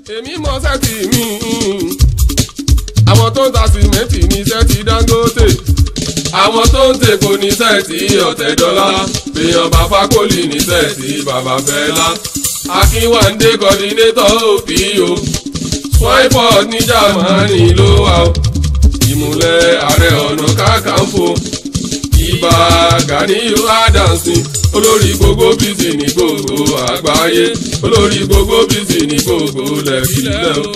èmi mọ sẹ́ẹ̀tì mi àwọn tó ń ta sìmẹ́ǹtì ní sẹ́ẹ̀tì Dangote àwọn tó ń tèkó ní sẹ́ẹ̀tì Ọ̀tẹ̀dọ́lá èèyàn bàbá kọ́lì ní sẹ́ẹ̀tì bàbá Fẹ́lá Akínwándé kọ́dínétọ̀ òpìyò swipert ní Jámánì ló wà ó ìmùlẹ̀ ààrẹ ọ̀nà kákàǹfò ìbà Gàníyù Adams olórí gbogbo bísí ní gbogbo àgbáyé olórí gbogbo bísí ní gbogbo lẹ́kílẹ̀ o.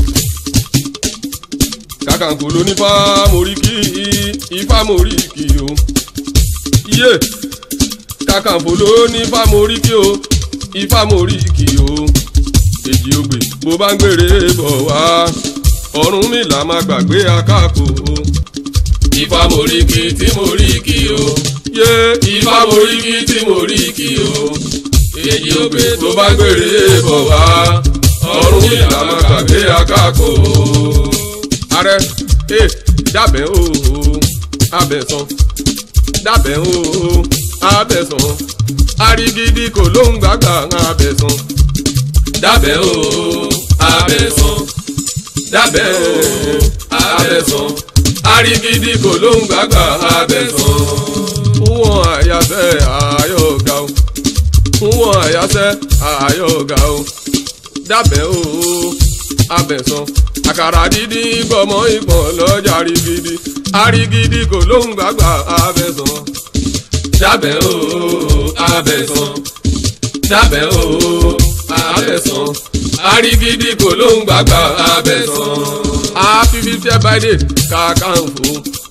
kàkàǹkò ló ní fámóríkì ifá móríkì o. iye kàkàǹkò ló ní fámóríkì o ifá móríkì o. èjì ògbè bó bá ń gbèrè bọ̀ wá Ọ̀rúnmìlà má gbàgbé akáko o. ifá móríkì tí móríkì o yé ifá moríkì tí mo rí kí o èyí ó gbé tó bá gbèrè bọ̀ wá ọ̀run ìlànà gbàgbé akáko. ààrẹ ẹ dábẹ́ o abẹ́sán dábẹ́ o abẹ́sán arigidi kò ló ń gbàgbà abẹ́sán dábẹ́ o abẹ́sán dábẹ́ o abẹ́sán arigidi kò ló ń gbàgbà abẹ́sán wọn àyàfẹ́ àyọ̀gá o wọn àyàfẹ́ àyọ̀gá o dábẹ́ o abẹ̀sán àkàrà dídí gbọmọ ìpọ̀n lọ́jà rigidi arigidi kò ló ń gbàgbà abẹ̀sán dábẹ́ o abẹ̀sán dábẹ́ o abẹ̀sán arigidi kò ló ń gbàgbà abẹ̀sán happy fifty birthday Kakanfò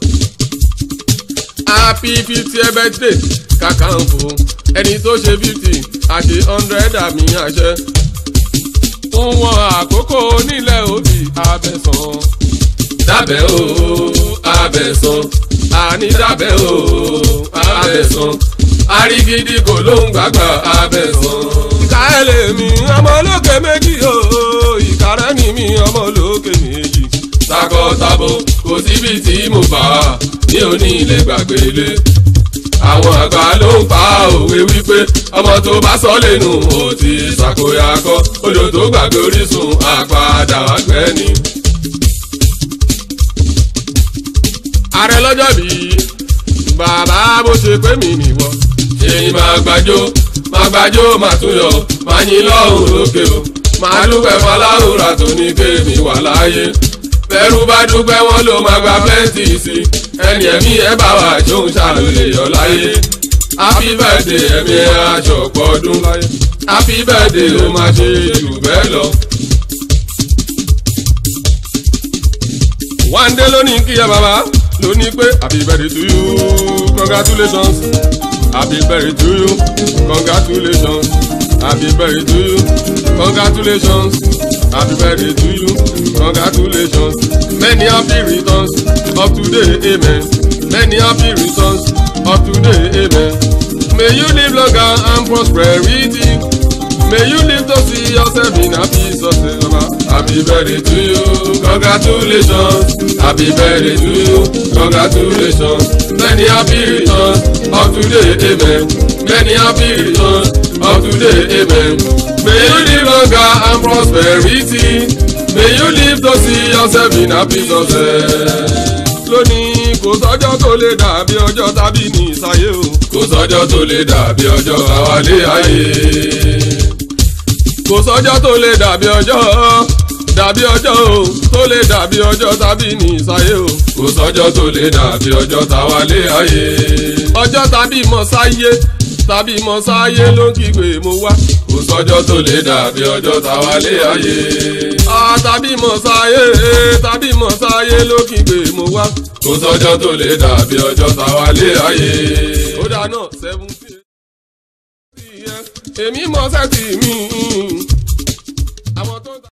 happy fifty birthday Kakanfò ẹni tó ṣe fifty àṣe hundred àmì àṣẹ fún wọn àkókò nílẹ̀ òbí abẹ́sàn. dábẹ́ o abẹ́sàn àní dábẹ́ o abẹ́sàn arigidi kò ló ń gbàgbà abẹ́sàn. ìka ẹ̀ lè mi ọmọ olókè méjì o ìkàrẹ́ ni mi ọmọ olókè méjì. takọ-tabo kò síbi tí mo bá ní òní ilé gbàgbé lé àwọn àgbà ló ń pa òwe wípé ọmọ tó bá sọ lẹ́nu ó ti ṣàkóyakọ odò tó gbàgbé orísun àpàdà àgbẹ̀ni. ààrẹ lọ́jọ́ bí bàbá bó ṣe pé mi nìwọ. ṣèyí máa gbàjó máa gbàjó máa tún yọ máa yín lọ́hùn lókè o máa dúpẹ́ fọláhùrà tó ní kéèmí wà láàyè bẹ́rù bá dúpẹ́ wọn ló máa gba pẹ́ǹtì sí ẹni ẹ̀mí ẹ̀ bá wà jóun ṣàlùlè yọ láyé happy birthday ẹ̀mí àjọpọ̀ ọdún happy birthday ó máa ṣe jù bẹ́ẹ̀ lọ. wáńdé ló ní kí ẹ bàbá ló ní pé happy birthday to you congratulations happy birthday to you congratulations happy birthday to you congratulations happy birthday to you congratulations many happy returns of today amen many happy returns of today amen may you live longer and prosperity may you live to see yourself in happy success baba happy birthday to you congratulations happy birthday to you congratulations many happy returns of today amen many happy returns of today amen may you live longer and prosperity may you live to see yourself in happy success. lónìí kò sọ́jọ́ tó lè dàbí ọjọ́ tàbí ní ìsáyé o. kò sọ́jọ́ tó lè dàbí ọjọ́ àwálé ayé. kò sọ́jọ́ tó lè dàbí ọjọ́ dàbí ọjọ́ o tó lè dàbí ọjọ́ tàbí ní ìsáyé o. kò sọ́jọ́ tó lè dàbí ọjọ́ tàwálé ayé. ọjọ́ tàbí mọ̀ sáyé tàbí mọ̀ sáyé ló ń kígbe mo wá. kò sọ́jọ́ tó lè dàbí ọjọ́ tàwálé ayé. tàbí mọ̀ sáyé tàbí mọ̀ sáyé ló ń kígbe mo wá. kò sọ́jọ́ tó lè dàbí ọjọ́ tàwálé ayé. ó dáná seventeen. èmi mọ̀ sẹ́tì mi. àwọn tó ń ta.